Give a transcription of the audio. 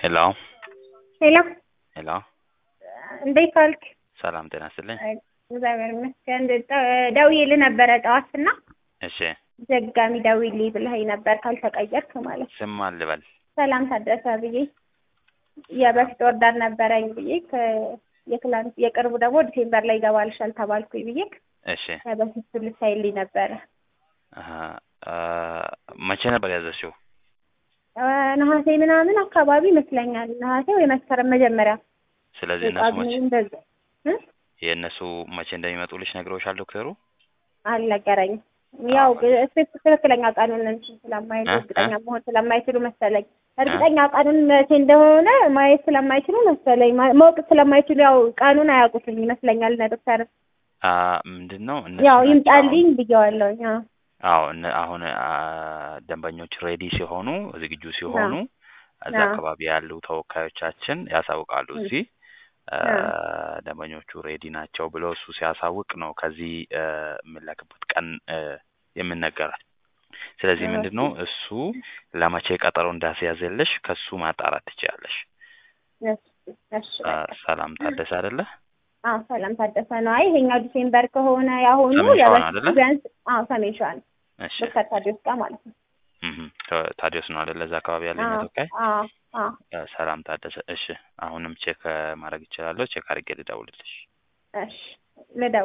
ሄሎ ሄሎ ሄሎ እንዴት ዋልክ? ሰላም ጤና ይስጥልኝ። እግዚአብሔር ይመስገን። ደ- ደውዬልህ ነበረ ጠዋት እና እሺ ደጋሚ ደውዪልኝ ብለኸኝ ነበር ካልተቀየርክ ማለት ነው። ስም ማን ልበል? ሰላም ታደሰ ብዬ የበፊት ወርዳር ነበረኝ ብዬ ከ- የትላንት የቅርቡ ደግሞ ዲሴምበር ላይ ይገባልሻል ተባልኩኝ ብዬ እሺ የበፊት ልታይልኝ ነበረ። አሀ፣ አ፣ መቼ ነበር ያዘሽው? አ፣ ነሐሴ ምናምን አካባቢ ይመስለኛል። ነሐሴ ወይ መስከረም መጀመሪያ ስለዚህ እነሱ መቼ ጳጉሜ እንደዛ እ? የእነሱ መቼ እንደሚመጡልሽ ነግረውሻል ዶክተሩ? አልነገረኝም። ያው ስፔስ ትክክለኛ ቀኑን እንትን ስለማይሉ እ? እርግጠኛ መሆን ስለማይችሉ መሰለኝ እርግጠኛ ቀኑን መቼ እንደሆነ ማየት ስለማይችሉ መሰለኝ ማ- ማወቅ ስለማይችሉ ያው ቀኑን አያውቁትም ይመስለኛል። እነ ዶክተር አ፣ ምንድን ነው እነሱ ያው ናቸው ይምጣልኝ ብየዋለሁኝ። አዎ አዎ እነ አሁን አ፣ ደንበኞች ሬዲ ሲሆኑ ዝግጁ ሲሆኑ እዛ አዎ። አካባቢ ያሉ ተወካዮቻችን ያሳውቃሉ። እ። እዚህ አ፣ አዎ። ደንበኞቹ ሬዲ ናቸው ብሎ እሱ ሲያሳውቅ ነው ከዚህ አ፣ የምንላክበት ቀን አ፣ የምንነገራል። ስለዚህ ኦኬ። ምንድን ነው እሱ ለመቼ ቀጠሮ እንዳስያዘልሽ ከሱ ማጣራት ትችያለሽ። እሺ፣ እሺ፣ አ፣ በቃ። ሰላም ታደሰ አይደለ? አዎ ሰላም ታደሰ ነው። አይ ይሄኛው ዲሴምበር ከሆነ ያሁኑ ሰሜን ሸዋ ነው የበፊቱ አይደለ? ቢያንስ አዎ ሰሜን ሸዋ ነው። እሺ ዶክተር ታዲዮስ ጋር ማለት ነው። እህ ታዲዮስ ነው አይደለ? እዛ አካባቢ ያለኝ አዎ ተወካይ አዎ አዎ አ፣ ሰላም ታደሰ። እሺ አሁንም ቼክ ማድረግ እችላለሁ። ቼክ አድርጌ ልደውልልሽ። እሺ ልደውል